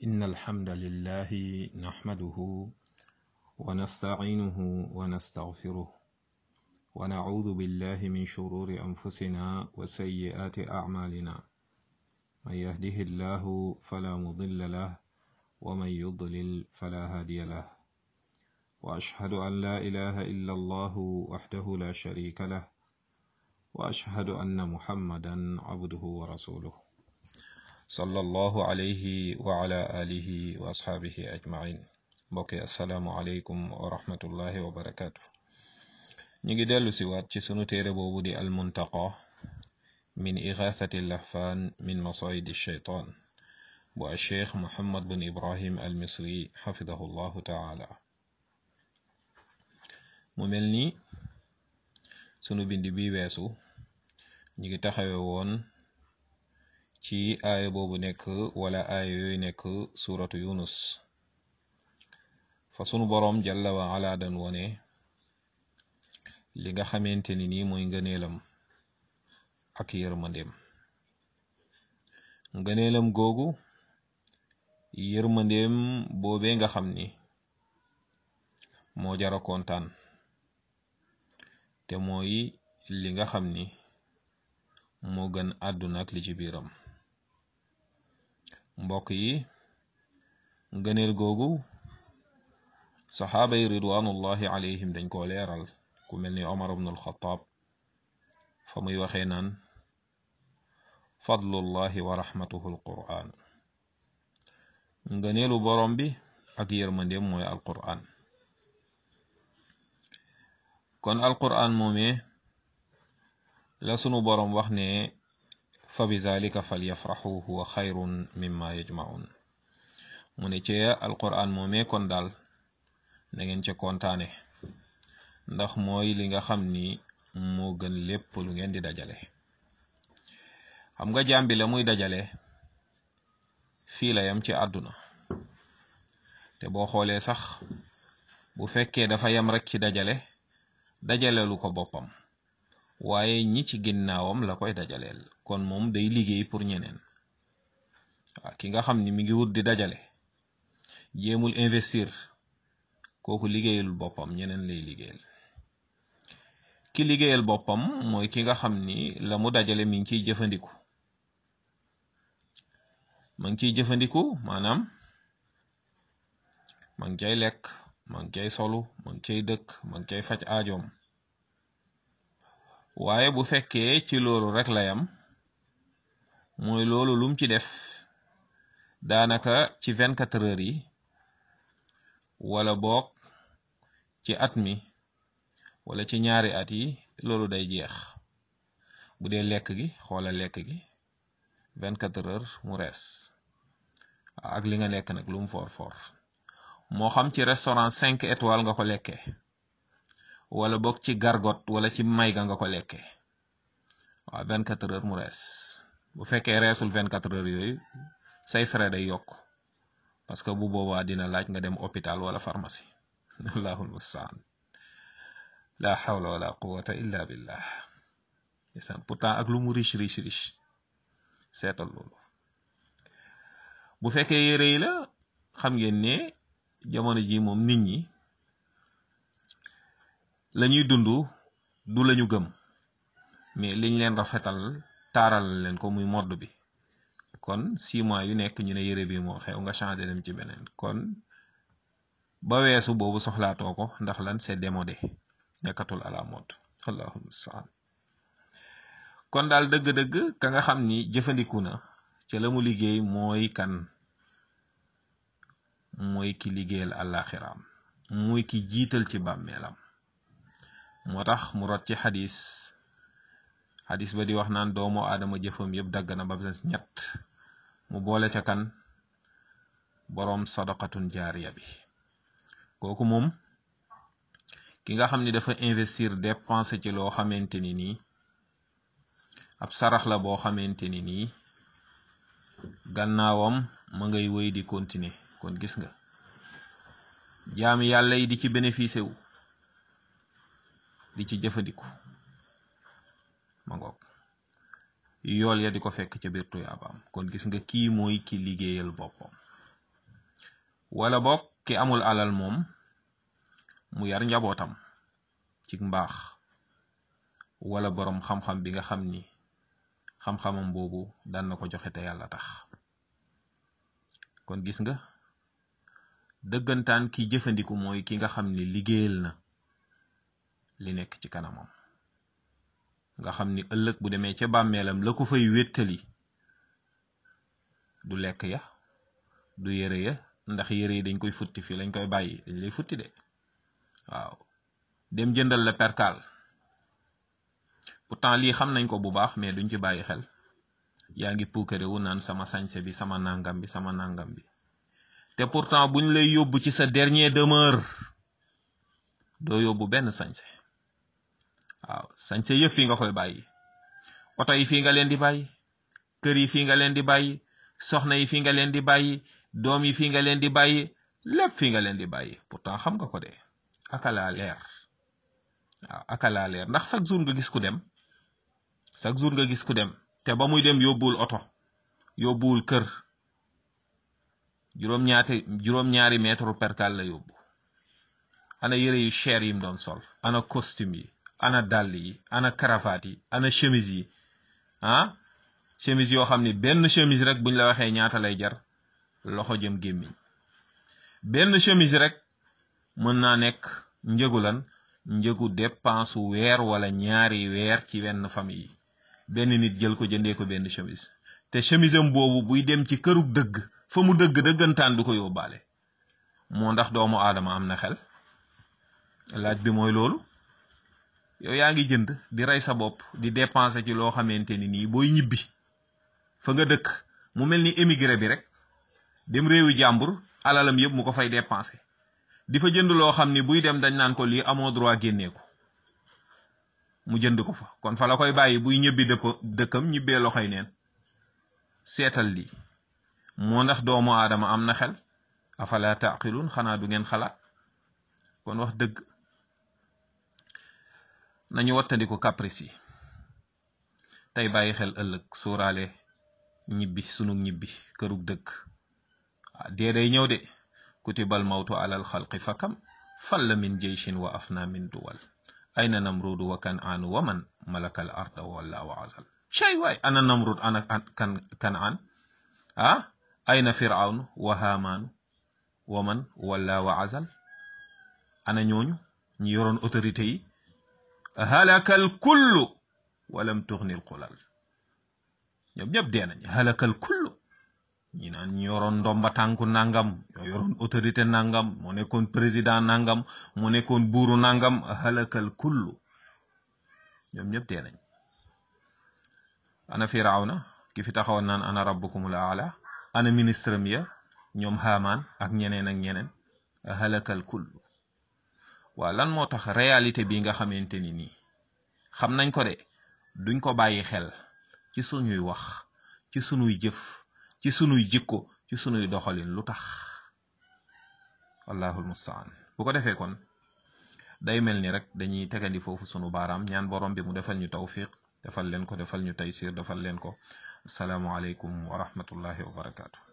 إن الحمد لله نحمده ونستعينه ونستغفره ونعوذ بالله من شرور أنفسنا وسيئات أعمالنا من يهده الله فلا مضل له ومن يضلل فلا هادي له وأشهد أن لا إله إلا الله وحده لا شريك له وأشهد أن محمدا عبده ورسوله صلى الله عليه وعلى آله وأصحابه أجمعين mbokk assalaamu aleykum wa rahmatullahi wa barakaatu ñu ngi dellu si waat ci sunu téere boobu di almuntaqa min igathati lahfaan min masayidi shaytaan bu alcheikh muhammad bin ibrahim al misri xafidahu llahu taala mu mel ni sunu bind bi weesu ñu ngi taxawe woon ci aaya boobu nekk wala aaya yooyu nekk suratu yunus fa sunu boroom jalla wa ala dan wone li nga xamante ni nii mooy ngëneelam ak yërmandeem ngëneelam googu yërmandeem boobee nga xam ni moo jara kontaan te mooy li nga xam ni moo gën àdduna ak li ci biiram mbokk yi ngëneel googu saxaaba yi ridwanullahi alayhim dañ koo leeral ku mel ni omar ibn alxataab fa muy waxee naan fadlullahi wa rahmatuhu alquran ngëneelu borom bi ak yërmandeem mooy alquran kon alquran moomee la sunu borom wax ne fa bi zalika falyafraxu huwa xayrun mimma yajmaun mu ne ci alquran moomee kon daal na ngeen ca kontaane ndax mooy li nga xam ni moo gën lépp lu ngeen di dajale xam nga jaam bi la muy dajale fii la yam ci àdduna te boo xoolee sax bu fekkee dafa yam rek ci dajale dajalelu ko boppam waaye ñi ci ginnaawam la koy dajaleel kon moom day liggéey pour ñeneen waaw ki nga xam ni mi ngi wut di dajale jéemul investir kooku liggéeyalul boppam ñeneen lay liggéeyal ki liggéeyal boppam mooy ki nga xam ni la mu dajale mi ngi ciy jëfandiku ma ngi ciy jëfandiku maanaam ma ngi cay lekk ma ngi cay solu ma ngi cay dëkk ma ngi cay faj aajoom waaye bu fekkee ci loolu rek la yam mooy loolu lum ci def daanaka ci vingt quatre heures yi wala boog ci at mi wala ci ñaari at yi loolu day jeex bu dee lekk gi xoola lekk gi vingt quatre heures mu rees ak li nga lekk nag lu mu for for moo xam ci restaurant cinq étoiles nga ko lekkee wala boog ci gargot wala ci mayga nga ko lekkee waaw vingt quatre heures mu rees bu fekkee reesul vingt quatre heures yooyu say frais day yokk parce que bu boobaa dina laaj nga dem hôpital wala pharmacie allahul mustaan la hawla wala quwwata illa billah isan pourtant ak lu mu riche riche riche seetal loolu bu fekkee yére yi la xam ngeen ne jamono ji moom nit ñi lañuy dund du lañu gëm mais liñ leen rafetal taaral leen ko muy modd bi kon six mois yu nekk ñu ne yére bi moo xew nga changé dem ci beneen kon ba weesu boobu soxlaatoo ko ndax lan c'est démodé nekkatul à la mode allahumma saan kon daal dëgg-dëgg ka nga xam ni jëfandiku na ca la mu liggéey mooy kan mooy ki liggéeyal àllaaxiraam mooy ki jiital ci bàmmeelam moo tax mu rot ci xadis xadis ba di wax naan doomu aadama jëfam yëpp dagg na ba des ñett mu boole ca kan boroom sadaqatun jaariya bi kooku moom ki nga xam ni dafa investir dépenser ci loo xamante ni nii ab sarax la boo xamante ni nii gannaawam ma ngay wéy di continuer kon gis nga jaami yàlla yi di ci bénéficier wu di ci jëfandiku ma ngoog yool ya di ko fekk ca biir tuyaabaam kon gis nga kii mooy ki liggéeyal boppam wala boog ki amul alal moom mu yar njabootam ci mbaax wala boroom xam-xam bi nga xam ni xam-xamam boobu daan na ko joxe te yàlla tax kon gis nga dëggantaan ki jëfandiku mooy ki nga xam ni liggéeyal na li nekk ci kanamam nga xam ni ëllëg bu demee ca bàmmeelam la ko fay wéttali du lekk ya du yére ya ndax yére yi dañ koy futti fii lañ koy bàyyi dañ lay futti de waaw dem jëndal la perkaal pourtant lii xam nañ ko bu baax mais duñ ci bàyyi xel yaa ngi puukare wu naan sama sañse bi sama nangam bi sama nangam bi te pourtant buñ lay yóbbu ci sa dernier demeure doo yóbbu benn sañse waaw sañse yëpp fii nga koy bàyyi oto yi fii nga leen di bàyyi kër yi fii nga leen di bàyyi soxna yi fii nga leen di bàyyi doom yi fii nga leen di bàyyi lépp fii nga leen di bàyyi pourtant xam nga ko de akalaa leer waaw akalaa leer ndax chaque jour nga gis ku dem chaque jour nga gis ku dem te ba muy dem yóbbuwul oto yóbbuwul kër juróom-ñaati juróom-ñaari mètre perkal la yóbbu ana yëre yu cher yim doon sol ana costume yi ana dàll yi ana cravate yi ana chemise yi ah chemise yoo xam ni benn chemise rek buñ la waxee ñaata lay jar loxo jëm gémmiñ benn chemise rek mën naa nekk njëgu lan njëgu dépense weer wala ñaari weer ci wenn famille yi benn nit jël ko jëndee ko benn chemise te chemise am boobu buy dem ci kërug dëgg fa mu dëgg dëggantaan du ko yóbbaale moo ndax doomu aadama am na xel laaj bi mooy loolu yow yaa ngi jënd di rey sa bopp di dépenser ci loo xamante ni nii booy ñibbi fa nga dëkk mu mel ni émigré bi rek dem réewi jàmbur alalam yëpp mu ko fay dépenser di fa jënd loo xam ni buy dem dañ naan ko lii amoo droit génnee ko mu jënd ko fa kon fa la koy bàyyi buy ñibbi dëpp dëkkam ñibbee loxoy neen seetal lii moo ndax doomu aadama am na xel afala taqilun xanaa du ngeen xalaat kon wax dëgg nañu wattandiku caprice yi tey bàyyi xel ëllëg suuraale ñibbi sunu ñibbi kërug dëkk ah dee day ñëw de kutibal mawtu alal xalqi fakam falla min jeyshin wa afna min duwal ayna namrudu wa kan aanu wa man malakal arda walla wa azal cay waay ana namrud ana kan kan aan ah ayna firawn wa haamaanu wa man walla wa azal ana ñooñu ñi yoroon autorité yi halakal kullu walam tuxnil xulal ñoom ñëpp dee nañ halakal kullu ñi naan ñu yoroon ndomba tànku nangam ñoo yoroon autorité nangam moo nekkoon président nangam moo nekkoon buuru nangam halakal kullu ñoom ñëpp dee nañ ana firawna ki fi taxawoon naan ana rabbukumul aala ana ministre mi ya ñoom Haamaan ak ñeneen ak ñeneen halakal kullu waa lan moo tax réalité bi nga xamante ni nii xam nañ ko de duñ ko bàyyi xel ci suñuy wax ci sunuy jëf ci sunuy jikko ci sunuy doxalin lu tax wallahul mustaan bu ko defee kon day mel ni rek dañuy tegandi foofu sunu baaraam ñaan borom bi mu defal ñu tawfiq defal leen ko defal ñu taysir defal leen ko asalaamualeykum wa rahmatullahi wa barakaatu